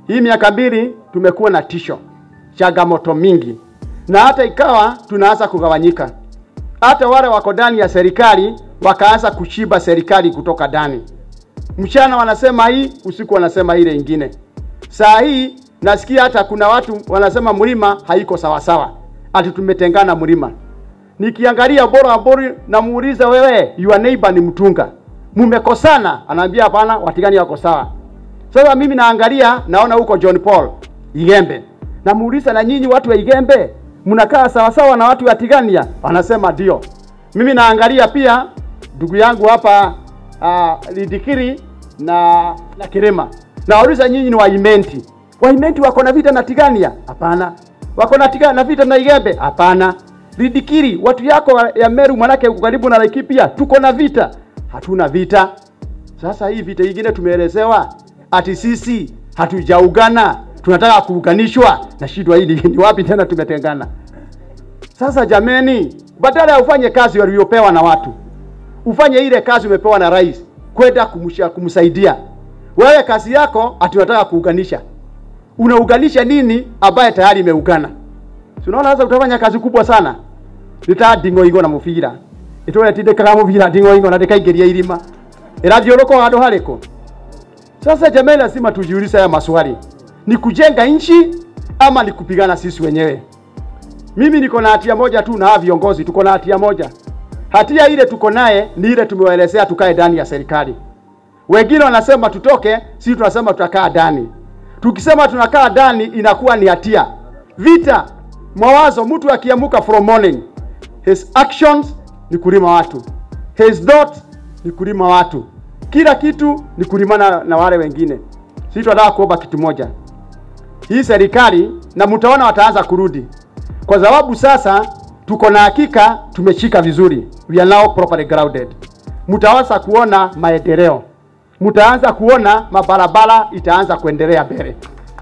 Hii miaka mbili tumekuwa na tisho, changamoto mingi, na hata ikawa tunaanza kugawanyika. Hata wale wako ndani ya serikali wakaanza kushiba serikali kutoka ndani. Mchana wanasema hii, usiku wanasema ile ingine. Saa hii nasikia hata kuna watu wanasema mlima haiko sawa sawa, ati tumetengana mlima. Nikiangalia bora bora, namuuliza wewe, your neighbor ni mtunga, mumekosana? Anaambia hapana, watigani wako sawa. Sasa mimi naangalia naona huko John Paul Igembe, namuuliza na nyinyi watu wa Igembe mnakaa sawa sawa na watu wa Tigania? Anasema ndio. Mimi naangalia pia ndugu yangu hapa uh, Lidikiri na na Kirema, nawauliza nyinyi ni Waimenti, Waimenti wako na vita na Tigania? Hapana. Wako na Tigania na vita na Igembe? Hapana. Lidikiri, watu yako ya Meru manake uko karibu na Laikipia, tuko na vita? Hatuna vita. Sasa hii vita ingine tumeelezewa ati sisi hatujaugana, tunataka kuunganishwa na shida hili ni wapi tena tumetengana? Sasa jameni, badala ya ufanye kazi waliopewa na watu, ufanye ile kazi umepewa na rais kwenda kumsha kumsaidia. Wewe kazi yako ati unataka kuunganisha. Unaunganisha nini ambaye tayari imeungana? Si unaona sasa utafanya kazi kubwa sana. Nita dingo ingo na mufira. Itore tinde kama mufira dingo ingo na ndikaingiria irima. Irathiũrũka handũ harĩkũ? Sasa jamani, lazima tujiulize haya maswali, ni kujenga nchi ama ni kupigana sisi wenyewe? Mimi niko na hatia moja tu na hawa viongozi tuko na hatia moja. Hatia ile tuko naye ni ile tumewaelezea tukae ndani ya serikali. Wengine wanasema tutoke, sisi tunasema tutakaa ndani. Tukisema tunakaa ndani inakuwa ni hatia. Vita, mawazo, mtu akiamuka from morning, his actions ni kulima watu, his thoughts ni kulima watu, kila kitu ni kulimana na wale wengine. Sisi tunataka kuomba kitu moja, hii serikali na mtaona wataanza kurudi, kwa sababu sasa tuko na hakika tumeshika vizuri, we are now properly grounded. Mtaanza kuona maendeleo, mtaanza kuona mabarabara itaanza kuendelea mbele.